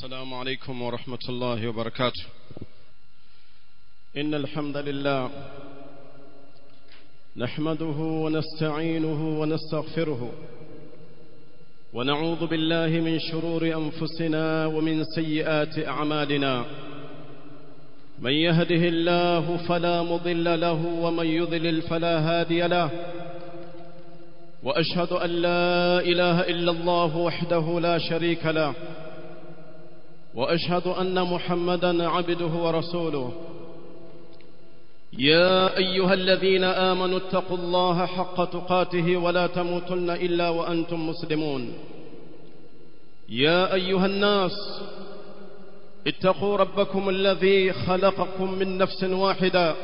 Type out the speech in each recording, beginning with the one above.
السلام عليكم ورحمة الله وبركاته إن الحمد لله نحمده ونستعينه ونستغفره ونعوذ بالله من شرور أنفسنا ومن سيئات أعمالنا من يهده الله فلا مضل له ومن يضلل فلا هادي له وأشهد أن لا إله إلا الله وحده لا شريك له وأشهد أن محمدا عبده ورسوله يا أيها الذين آمنوا اتقوا الله حق تقاته ولا تموتن إلا وأنتم مسلمون يا أيها الناس اتقوا ربكم الذي خلقكم من نفس واحدة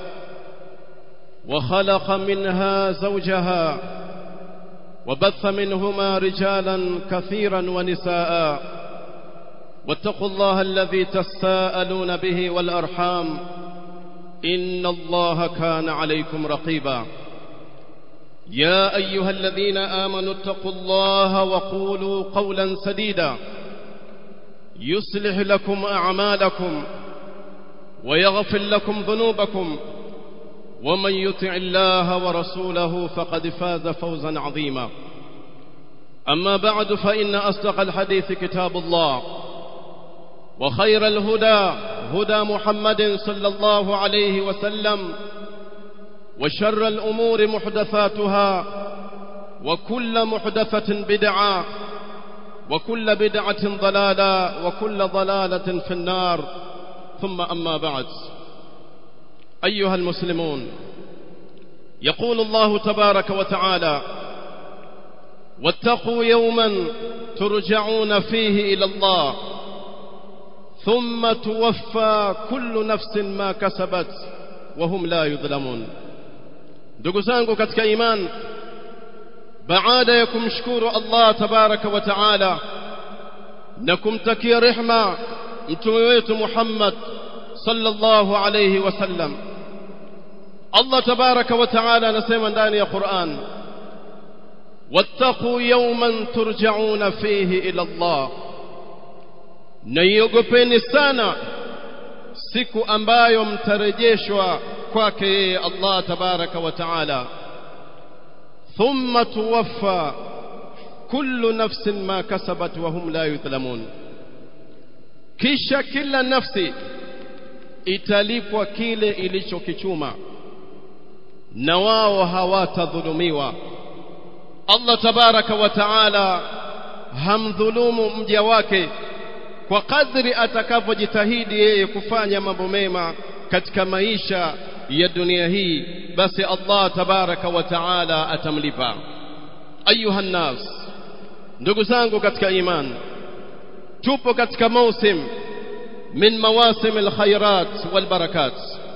وخلق منها زوجها وبث منهما رجالا كثيرا ونساء واتقوا الله الذي تساءلون به والأرحام إن الله كان عليكم رقيبا يا أيها الذين آمنوا اتقوا الله وقولوا قولا سديدا يصلح لكم أعمالكم ويغفر لكم ذنوبكم ومن يطع الله ورسوله فقد فاز فوزا عظيما أما بعد فإن أصدق الحديث كتاب الله وخير الهدى هدى محمد صلى الله عليه وسلم وشر الأمور محدثاتها وكل محدثة بدعة وكل بدعة ضلالة وكل ضلالة في النار ثم أما بعد أيها المسلمون يقول الله تبارك وتعالى واتقوا يوما ترجعون فيه إلى الله ثم توفى كل نفس ما كسبت وهم لا يظلمون ndugu zangu katika iman baada ya kumshukuru Allah tabaraka wa taala na kumtakia rehma mtume wetu Muhammad sallallahu alayhi wasallam Allah tabaraka wa taala anasema ndani ya Qur'an wattaqu yawman turja'una fihi ila Allah na iogopeni sana siku ambayo mtarejeshwa kwake yeye Allah tabaraka wa taala thumma tuwaffa kullu nafsin ma kasabat wa hum la yudhlamun kisha kila nafsi italipwa kile ilichokichuma na wao hawatadhulumiwa Allah tabaraka wa taala hamdhulumu mja wake kwa kadri atakavyojitahidi yeye kufanya mambo mema katika maisha ya dunia hii basi Allah tabaraka wa taala atamlipa ayuha nas ndugu zangu katika iman tupo katika mausim min mawasim alkhairat walbarakat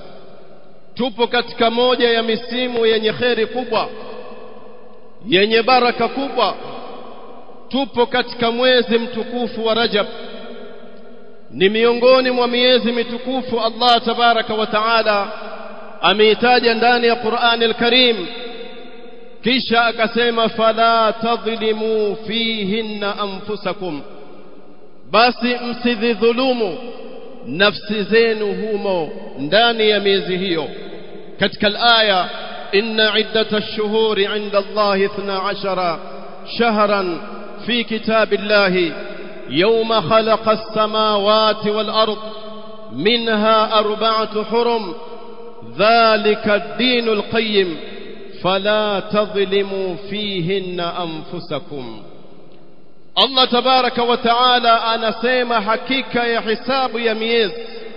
tupo katika moja ya misimu yenye kheri kubwa yenye baraka kubwa tupo katika mwezi mtukufu wa Rajab ni miongoni mwa miezi mitukufu Allah tabaraka wa taala ameitaja ndani ya Qur'an al-Karim kisha akasema fala tadhlimu fihinna anfusakum basi msidhulumu nafsi zenu humo ndani ya miezi hiyo katika al-aya inna iddata ash-shuhuri 'inda Allah 12 shahran fi kitabillahi يوم خلق السماوات والأرض منها أربعة حرم ذلك الدين القيم فلا تظلموا فيهن أنفسكم الله تبارك وتعالى أنا سيما حقيقة يا حساب يا ميز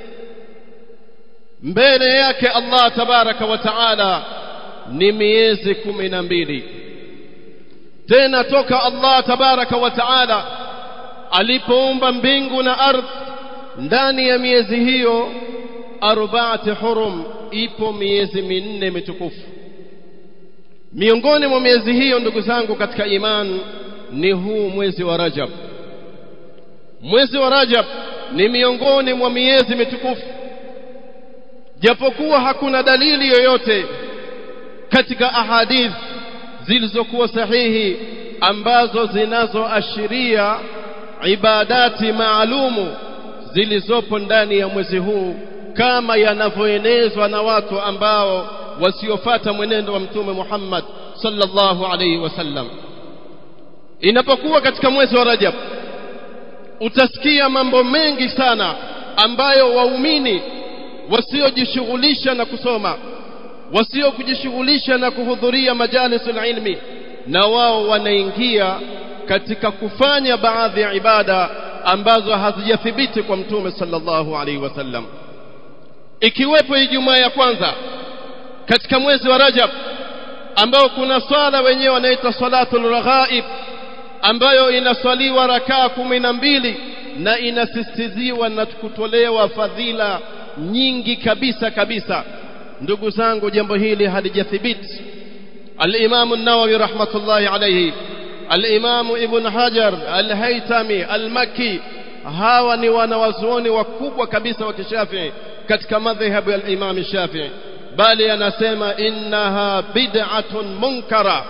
mbele yake Allah tabaraka wa taala ni miezi kumi na mbili tena toka Allah tabaraka wa taala alipoumba mbingu na ardhi ndani ya miezi hiyo arbaati hurum ipo miezi minne mitukufu miongoni mwa miezi hiyo ndugu zangu katika iman ni huu mwezi wa Rajab mwezi wa Rajab ni miongoni mwa miezi mitukufu japokuwa hakuna dalili yoyote katika ahadith zilizokuwa sahihi ambazo zinazoashiria ibadati maalumu zilizopo ndani ya mwezi huu kama yanavyoenezwa na watu ambao wasiofata mwenendo wa mtume Muhammad sallallahu alaihi wasallam inapokuwa katika mwezi wa Rajab utasikia mambo mengi sana ambayo waumini wasiojishughulisha na kusoma wasiokujishughulisha na kuhudhuria majalisul ilmi na wao wanaingia katika kufanya baadhi ya ibada ambazo hazijathibiti kwa mtume sallallahu alaihi wasallam ikiwepo Ijumaa ya kwanza katika mwezi wa Rajab ambao kuna swala wenyewe wanaita salatul raghaib ambayo inaswaliwa rakaa kumi na mbili na inasisitiziwa na kutolewa fadhila nyingi kabisa kabisa ndugu zangu jambo hili halijathibiti al-Imam an-Nawawi rahmatullahi alayhi al-Imam Ibn Hajar al-Haytami al-Makki hawa ni wanawazuoni wakubwa kabisa wa Kishafii katika madhhabu ya Imam Shafi'i bali anasema innaha bid'atun munkara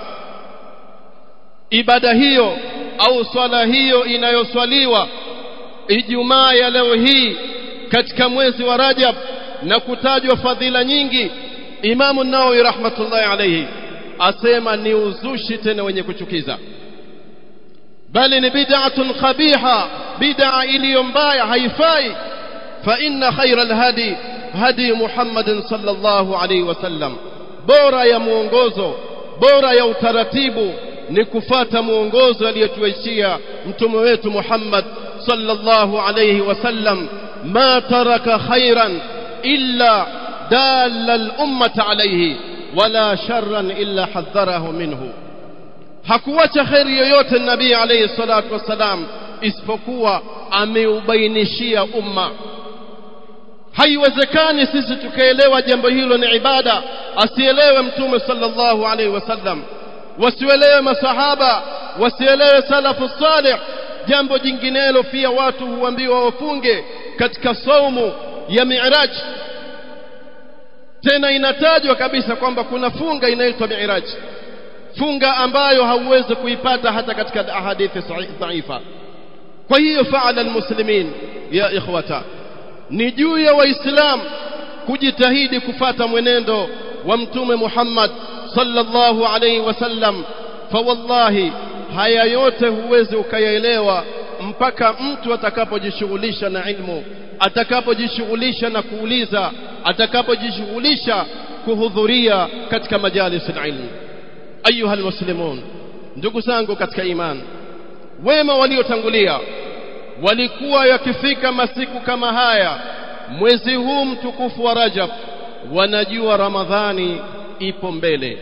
ibada hiyo au swala hiyo inayoswaliwa Ijumaa ya leo hii katika mwezi wa Rajab na kutajwa fadhila nyingi Imamu Nawawi rahmatullahi alayhi asema ni uzushi tena wenye kuchukiza bali ni bid'atun qabiha bid'a iliyo mbaya haifai fa inna khayra alhadi hadi Muhammadin sallallahu alayhi wasallam bora ya muongozo bora ya utaratibu ni kufata muongozo aliyotuachia mtume wetu Muhammad sallallahu alayhi wasallam ma taraka khairan illa dalla al-ummata alayhi wala sharran illa hadharahu minhu hakuacha khairi yoyote nabii alayhi salatu wasalam isipokuwa ameubainishia umma haiwezekani sisi tukaelewa jambo hilo ni ibada asielewe mtume sallallahu alaihi wasallam wasielewe masahaba wasielewe salafu salih jambo jinginelo pia watu huambiwa wafunge katika saumu ya mi'raj tena inatajwa kabisa kwamba kuna funga inaitwa mi'raj funga ambayo hauwezi kuipata hata katika ahadithi dhaifa kwa hiyo faala almuslimin ya ikhwata ni juu ya waislamu kujitahidi kufata mwenendo wa mtume Muhammad sallallahu alaihi wasallam fa wallahi haya yote huwezi ukayaelewa mpaka mtu atakapojishughulisha na ilmu atakapojishughulisha na kuuliza atakapojishughulisha kuhudhuria katika majalis ilmu ayuha almuslimun ndugu zangu katika iman wema waliotangulia walikuwa yakifika masiku kama haya mwezi huu mtukufu wa Rajab wanajua Ramadhani ipo mbele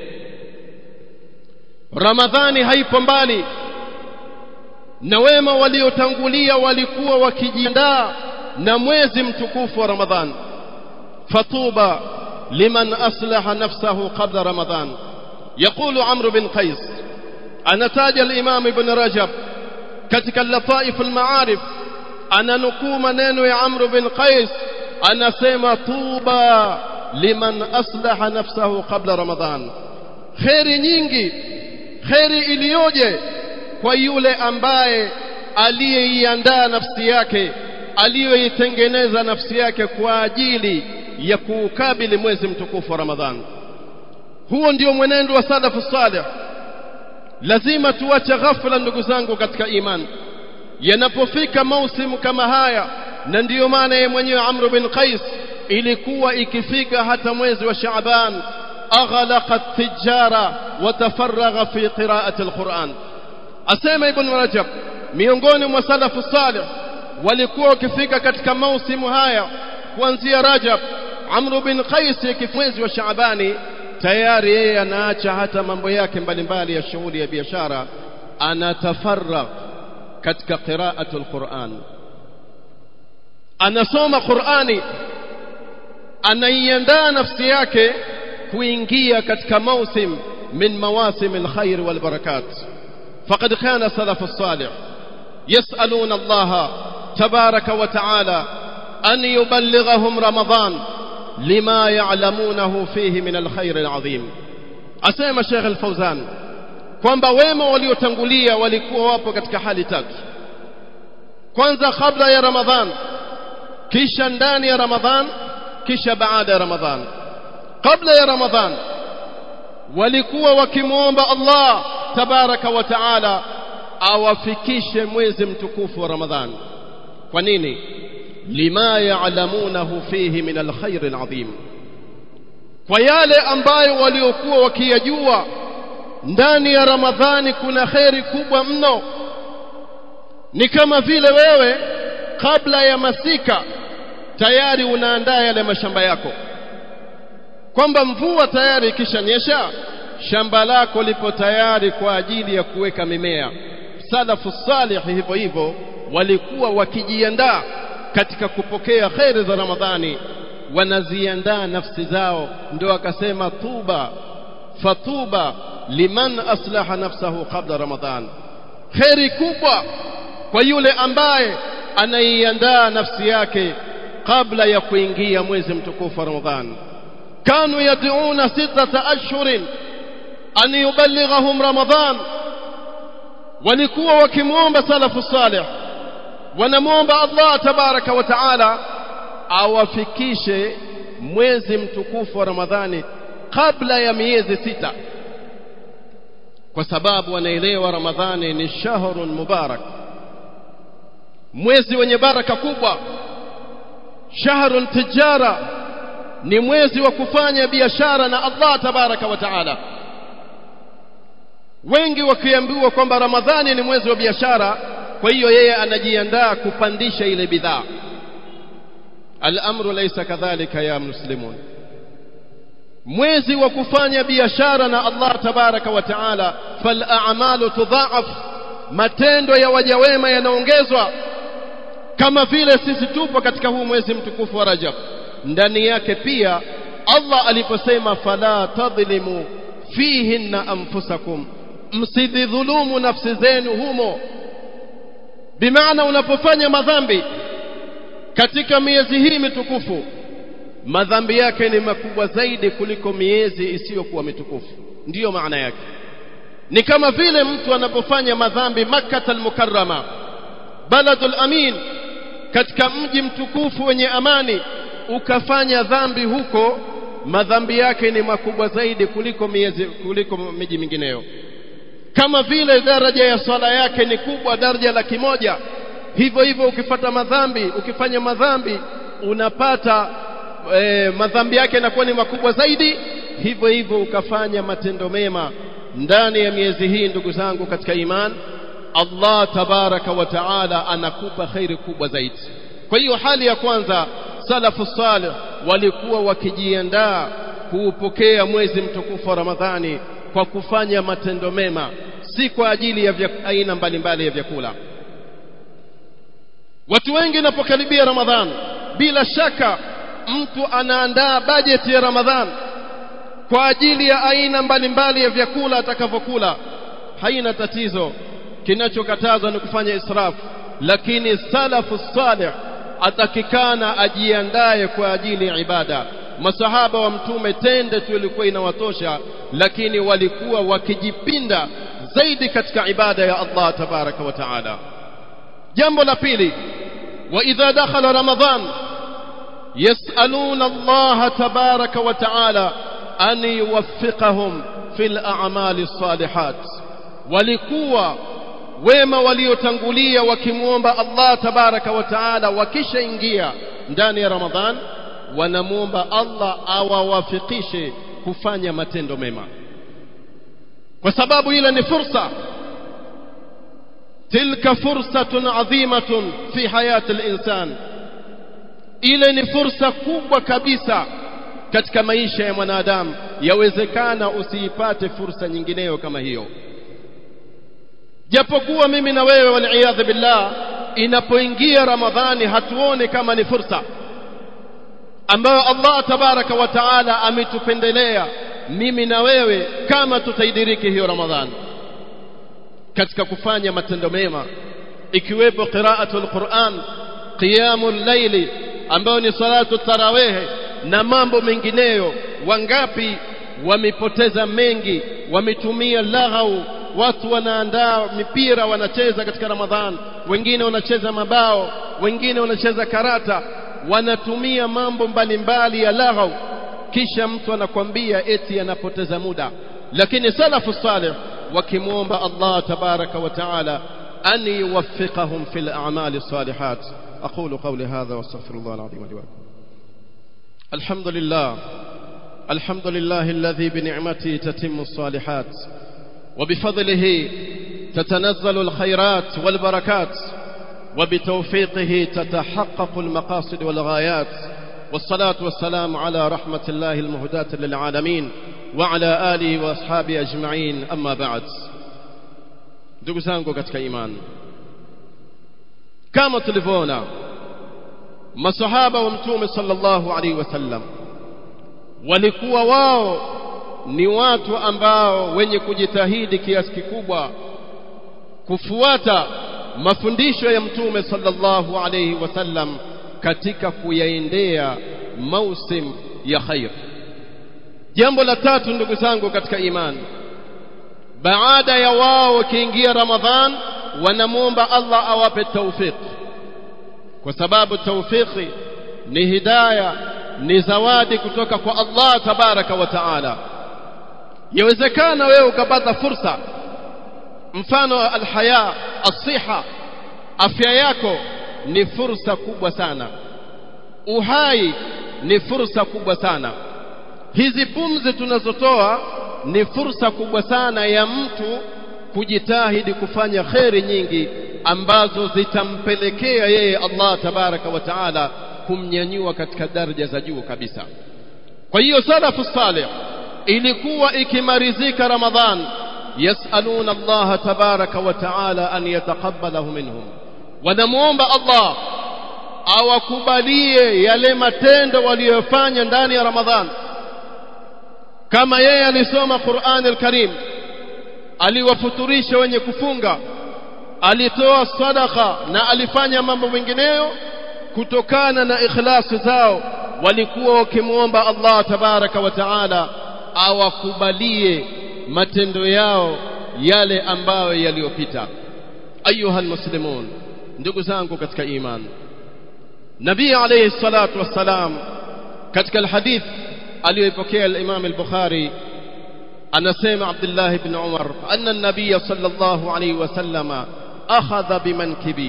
Ramadhani haipo mbali na wema waliotangulia walikuwa wakijiandaa na mwezi mtukufu wa Ramadhan fatuba liman aslaha nafsahu qabla Ramadhan يقول عمرو بن قيس anataja al-Imam Ibn Rajab katika Lataif al-Ma'arif ananukuu maneno ya Amr bin Qais anasema tuba liman aslaha nafsahu qabla Ramadhan khairi nyingi khairi iliyoje kwa yule ambaye aliyeiandaa nafsi yake aliyoitengeneza nafsi yake kwa ajili ya kuukabili mwezi mtukufu wa Ramadhan huo ndio mwenendo wa salafu salih lazima tuache ghafla ndugu zangu katika imani yanapofika mausimu kama haya na ndiyo maana yeye mwenyewe Amr bin Qais ilikuwa ikifika hata mwezi wa Shaaban aghlaqa tijara watafaragha fi qiraati alquran asema ibn Rajab miongoni mwa salafu salih walikuwa wakifika katika mausimu haya kuanzia Rajab Amr bin Qais mwezi wa Shaabani tayari yeye anaacha hata mambo yake mbalimbali ya shughuli ya biashara anatafarrag katika qiraatul Qur'an anasoma Qur'ani anaiandaa nafsi yake kuingia katika mausim min mawasim alkhair walbarakat faqad kana salaf as-salih yas'aluna Allah tabaraka wa ta'ala an yuballighahum ramadan lima ya'lamunahu fihi min alkhair alazim asema Sheikh al-Fawzan kwamba wema waliotangulia walikuwa wapo katika hali tatu kwanza kabla ya ramadhan kisha ndani ya ramadhan kisha baada ya ramadhan kabla ya ramadhan walikuwa wakimwomba Allah tabaraka wa taala awafikishe mwezi mtukufu wa ramadhan kwa nini lima ya'lamunahu fihi min alkhair alazim kwa yale ambayo waliokuwa wakiyajua ndani ya ramadhani kuna kheri kubwa mno ni kama vile wewe kabla ya masika tayari unaandaa yale mashamba yako kwamba mvua tayari ikishanyesha shamba lako lipo tayari kwa ajili ya kuweka mimea salafu salih hivyo hivyo walikuwa wakijiandaa katika kupokea kheri za ramadhani wanaziandaa nafsi zao ndio akasema tuba fatuba liman aslaha nafsahu qabla ramadhan kheri kubwa kwa yule ambaye anaiandaa nafsi yake kabla ya kuingia mwezi mtukufu wa ramadhan kanu yad'una sittata ashhurin an yuballighahum ramadhan walikuwa wakimwomba salafu salih wanamwomba Allah tabaraka wa taala awafikishe mwezi mtukufu wa Ramadhani kabla ya miezi sita kwa sababu wanaelewa Ramadhani ni shahrun mubarak mwezi wenye baraka kubwa shahrun tijara ni mwezi wa kufanya biashara na Allah tabaraka wa taala wengi wakiambiwa kwamba Ramadhani ni mwezi wa biashara kwa hiyo yeye anajiandaa kupandisha ile bidhaa الامر ليس كذلك يا مسلمون mwezi wa kufanya biashara na Allah tabaraka wa taala fal a'malu tudha'af matendo ya waja wema yanaongezwa kama vile sisi tupo katika huu mwezi mtukufu wa Rajab ndani yake pia Allah aliposema fala tadhlimu fihinna anfusakum msidhulumu nafsi zenu humo bimaana unapofanya madhambi katika miezi hii mitukufu madhambi yake ni makubwa zaidi kuliko miezi isiyokuwa mitukufu ndiyo maana yake ni kama vile mtu anapofanya madhambi makkah al-mukarrama baladul amin katika mji mtukufu wenye amani ukafanya dhambi huko madhambi yake ni makubwa zaidi kuliko miezi kuliko miji mingineyo kama vile daraja ya swala yake ni kubwa daraja laki moja hivyo hivyo ukifata madhambi ukifanya madhambi unapata e, madhambi yake yanakuwa ni makubwa zaidi hivyo hivyo ukafanya matendo mema ndani ya miezi hii ndugu zangu katika iman Allah tabaraka wa taala anakupa khairi kubwa zaidi kwa hiyo hali ya kwanza salafu salih walikuwa wakijiandaa kuupokea mwezi mtukufu wa Ramadhani kwa kufanya matendo mema si kwa ajili ya vya, aina mbalimbali ya vyakula watu wengi inapokaribia Ramadhan bila shaka mtu anaandaa bajeti ya Ramadhan kwa ajili ya aina mbalimbali ya vyakula atakavyokula haina tatizo kinachokatazwa ni kufanya israfu lakini salafu salih atakikana ajiandae kwa ajili ya ibada masahaba wa mtume tende tu ilikuwa inawatosha lakini walikuwa wakijipinda zaidi katika ibada ya Allah tabaraka wa taala jambo la pili wa idha dakhala ramadhan yasaluna Allah tabaraka wa taala an yuwaffiqahum fil a'mali salihat walikuwa wema waliotangulia wakimwomba Allah tabaraka wa taala wakishaingia ndani ya Ramadhan wanamwomba Allah awawafikishe kufanya matendo mema kwa sababu ile ni fursa tilka fursatun adhimatun fi hayati al-insan ile ni fursa kubwa kabisa katika maisha ya mwanadamu yawezekana usiipate fursa nyingineyo kama hiyo japokuwa mimi na wewe waliyadhi billah inapoingia ramadhani hatuone kama ni fursa ambayo Allah tabaraka wa taala ametupendelea mimi na wewe kama tutaidiriki hiyo ramadhani katika kufanya matendo mema ikiwepo qiraatul Qur'an qiyamul layli ambayo ni salatu tarawih na mambo mengineyo wangapi wamepoteza mengi wametumia laghau watu wanaandaa mipira wanacheza katika Ramadhan wengine wanacheza mabao wengine wanacheza karata wanatumia mambo mbalimbali ya laghau kisha mtu anakwambia eti anapoteza muda lakini salafu salih wakimwomba Allah tabaraka wa taala an yuwaffiqahum fil a'mali salihat aqulu qawli hadha wastaghfirullah alazim li wa lakum alhamdulillah alhamdulillah alladhi bi ni'matihi tatimmu as-salihat وبفضله تتنزل الخيرات والبركات وبتوفيقه تتحقق المقاصد والغايات والصلاة والسلام على رحمة الله المهداة للعالمين وعلى آله وأصحابه أجمعين أما بعد ndugu zangu katika imani kama tulivyoona masahaba wa mtume sallallahu alaihi wasallam walikuwa wao ni watu ambao wenye kujitahidi kiasi kikubwa kufuata mafundisho ya mtume sallallahu alaihi wasallam katika kuyaendea mausim ya khair jambo la tatu ndugu zangu katika imani baada ya wao wakiingia ramadhan wanamwomba Allah awape tawfik kwa sababu tawfiki ni hidaya ni zawadi kutoka kwa Allah tabaraka wa taala yawezekana wewe ukapata fursa mfano alhaya asiha afya yako ni fursa kubwa sana uhai ni fursa kubwa sana hizi pumzi tunazotoa ni fursa kubwa sana ya mtu kujitahidi kufanya kheri nyingi ambazo zitampelekea yeye Allah tabaraka wa taala kumnyanyua katika daraja za juu kabisa kwa hiyo salafu salih ilikuwa ikimarizika ramadhan yasaluna Allah tabaraka wa taala an yataqabbalahu minhum wanamuomba Allah awakubalie yale matendo waliyofanya ndani ya ramadhan kama yeye alisoma Qur'an al-Karim aliwafuturisha wenye kufunga alitoa sadaka na alifanya mambo mengineyo kutokana na ikhlasi zao walikuwa wakimwomba Allah tabaraka wa taala awakubalie matendo yao yale ambayo yaliyopita ayuha almuslimun ndugu zangu katika iman nabii alayhi salatu wassalam katika alhadith aliyoipokea al-Imam al-Bukhari anasema Abdullah ibn Umar anna an-nabiy sallallahu alayhi wasallama akhadha bimankibi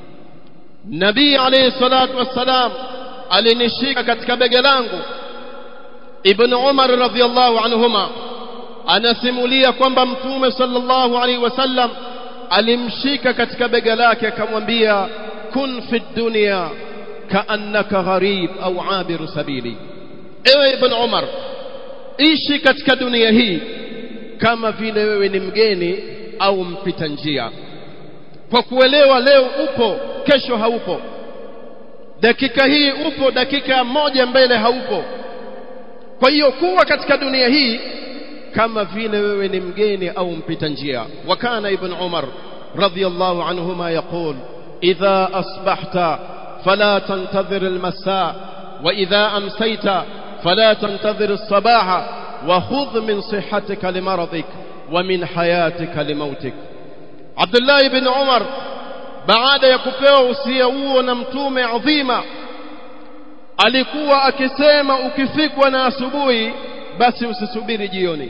nabii alayhi salatu wassalam alinishika katika bega langu ibn Umar radhiyallahu anhuma anasimulia kwamba mtume sallallahu alaihi wasallam alimshika katika bega lake akamwambia kun fi dunya kaannaka gharib au abiru sabili ewe ibn Umar ishi katika dunia hii kama vile wewe ni mgeni au mpita njia kwa kuelewa leo upo kesho haupo dakika hii upo dakika moja mbele haupo kwa hiyo kuwa katika dunia hii kama vile wewe ni mgeni au mpita njia wakana ibn umar radhiyallahu anhuma yaqul idha asbahta fala tantadhir almasa wa idha amsayta fala tantadhir alsabaha wa khudh min sihhatika limaradik wa min hayatika limautik Abdullah ibn Umar baada ya kupewa usia huo na mtume adhima alikuwa akisema ukifikwa na asubuhi basi usisubiri jioni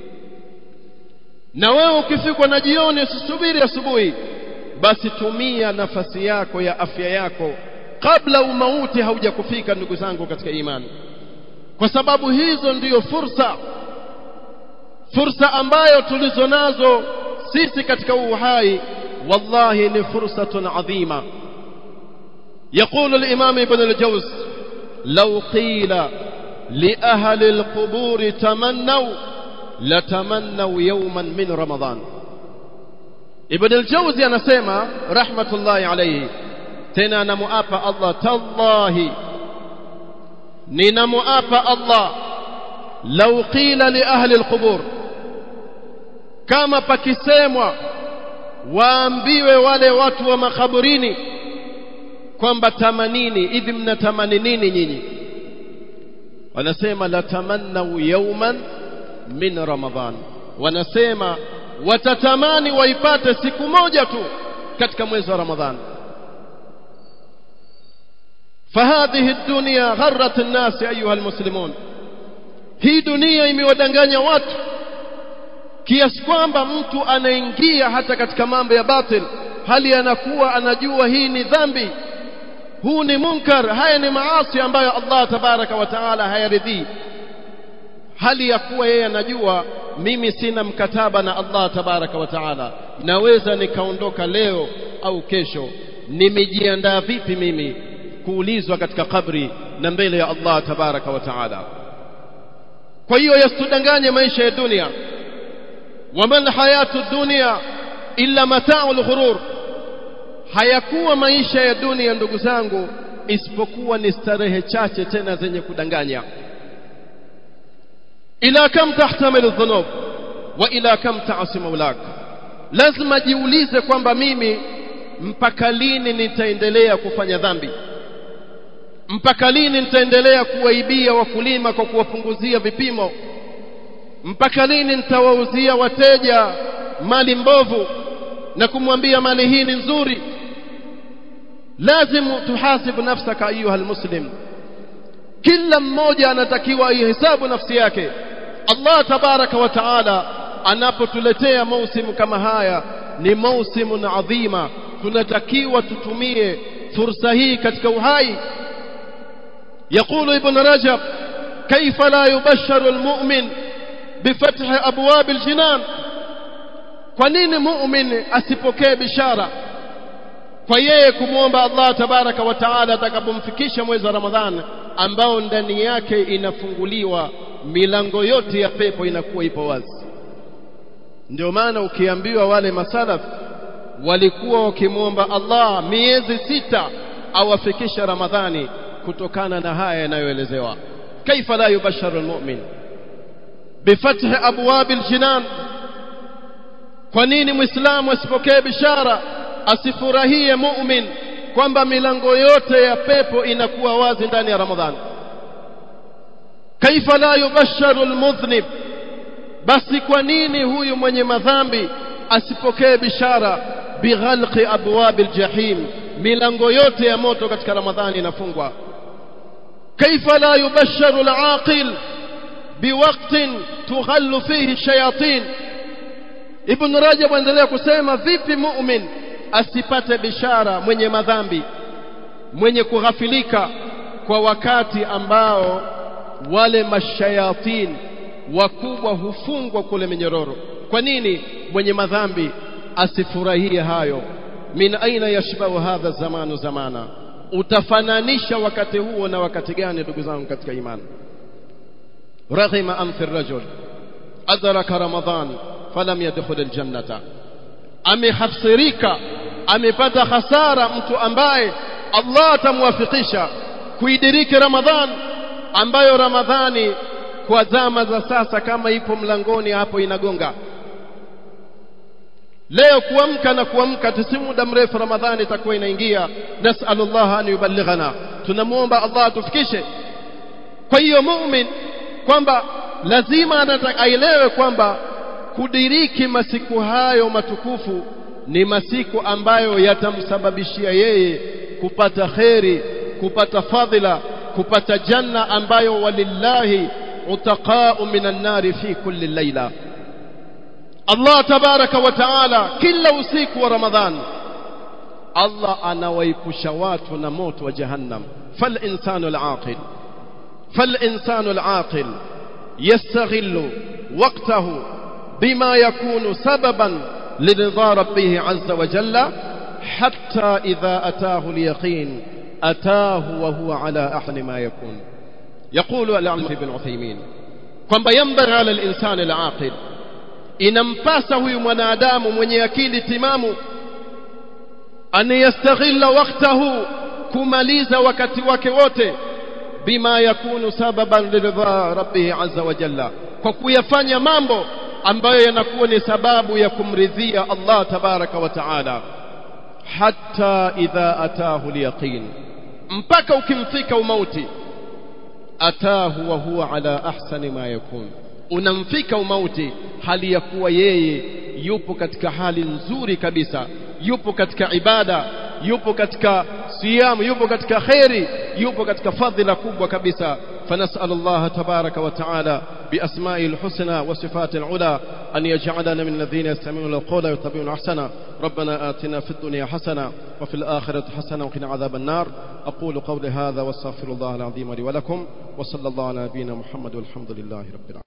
na wewe ukifikwa na jioni usisubiri asubuhi basi tumia nafasi yako ya afya yako kabla umauti haujakufika ndugu zangu katika imani kwa sababu hizo ndiyo fursa fursa ambayo tulizo nazo sisi katika uhai wallahi ni fursatun adhima يقول الإمام ابن الجوز لو قيل لأهل القبور تمنوا لتمنوا يوما من رمضان ابن الجوزي anasema rahmatullahi alayhi tena anamuapa Allah tallahi ninamuapa Allah law qila li ahli alqubur kama pakisemwa waambiwe wale watu wa makaburini kwamba tamanini hivi mnatamani nini nyinyi wanasema la tamannau yawman min ramadhan wanasema watatamani waipate siku moja tu katika mwezi wa ramadhan فهذه الدنيا غرت الناس أيها المسلمون hii dunia imewadanganya watu kiasi kwamba mtu anaingia hata katika mambo ya batil hali anakuwa anajua hii ni dhambi huu ni munkar haya ni maasi ambayo Allah tabaraka wa taala hayaridhii hali ya kuwa yeye anajua mimi sina mkataba na Allah tabaraka wa taala naweza nikaondoka leo au kesho nimejiandaa vipi mimi kuulizwa katika kabri na mbele ya Allah tabaraka wa taala kwa hiyo yasitudanganye maisha ya dunia waman hayatu dunia illa mata'ul ghurur hayakuwa maisha ya dunia ndugu zangu isipokuwa ni starehe chache tena zenye kudanganya ila kam tahtamilu dhunub wa ila kam ta'si maulak lazima jiulize kwamba mimi mpaka lini nitaendelea kufanya dhambi mpaka lini nitaendelea kuwaibia wakulima kwa kuwapunguzia vipimo mpaka lini nitawauzia wateja mali mbovu na kumwambia mali hii ni nzuri lazimu tuhasibu nafsaka ayuha almuslim kila mmoja anatakiwa aihesabu nafsi yake Allah tabaraka wa taala anapotuletea mausimu kama haya ni mausimun adhima tunatakiwa tutumie fursa hii katika uhai يقول ابن رجب كيف لا يبشر المؤمن بفتح أبواب الجنان kwa nini muumini asipokee bishara kwa yeye kumwomba Allah tabaraka wa taala atakapomfikisha mwezi wa Ramadhani ambao ndani yake inafunguliwa milango yote ya pepo inakuwa ipo wazi ndio maana ukiambiwa wale masalaf walikuwa wakimwomba Allah miezi sita awafikisha Ramadhani kutokana na haya yanayoelezewa kaifa la yubasharu almu'min bifathi abwab aljinan kwa nini muislamu asipokee bishara asifurahie mu'min kwamba milango yote ya pepo inakuwa wazi ndani ya ramadhani kaifa la yubasharu almudhnib basi kwa nini huyu mwenye madhambi asipokee bishara bighalqi abwab aljahim milango yote ya moto katika ramadhani inafungwa كيف لا يبشر العاقل بوقت تغل فيه الشياطين ابن رجب endelea kusema vipi mu'min asipate bishara mwenye madhambi mwenye kughafilika kwa wakati ambao wale mashayatin wakubwa hufungwa kule minyororo kwa nini mwenye madhambi asifurahie hayo min aina yashbahu hadha zamanu zamana utafananisha wakati huo na wakati gani ndugu zangu katika imani raghima anfi rajul adraka ramadan falam yadkhul aljannata amehafsirika amepata hasara mtu ambaye Allah atamwafikisha kuidiriki ramadhan ambayo ramadhani kwa zama za sasa kama ipo mlangoni hapo inagonga leo kuamka na kuamka si muda mrefu ramadhani itakuwa inaingia nasallallahu an yuballighana tunamuomba Allah atufikishe kwa hiyo muumini kwamba lazima aelewe kwamba kudiriki masiku hayo matukufu ni masiku ambayo yatamsababishia yeye kupata kheri kupata fadhila kupata janna ambayo walillahi utaqa'u minan nari fi kulli layla Allah tabaraka wa taala kila usiku wa Ramadhan Allah anawaipusha watu na moto wa jahannam fal insanu al-aqil fal insanu al-aqil yastaghillu waqtahu bima yakunu sababan لرضا ربه عز وجل حتى إذا أتاه اليقين أتاه وهو على أحسن ما يكون يقول العلم بن عثيمين kwamba ينبغي على الإنسان العاقل inampasa huyu mwanadamu mwenye akili timamu an yastaghilla waqtahu kumaliza wakati wake wote bima yakunu sababan liridha rabbih azza wa jalla kwa kuyafanya mambo ambayo yanakuwa ni sababu ya kumridhia Allah tabaraka wa taala hatta idha atahu liyaqin mpaka ukimfika umauti atahu wa huwa ala ahsani ma yakun unamfika umauti hali ya kuwa yeye yupo katika hali nzuri kabisa yupo katika ibada yupo katika siyamu yupo katika khairi yupo katika fadhila kubwa kabisa فنسأل الله تبارك وتعالى بأسمائه الحسنى وصفاته العلى أن يجعلنا من الذين يستمعون القول ويتبعون أحسنه ربنا آتنا في الدنيا حسنة وفي الآخرة حسنة وقنا عذاب النار أقول قولي هذا واستغفر الله العظيم لي ولكم وصلى الله على نبينا محمد والحمد لله رب العالمين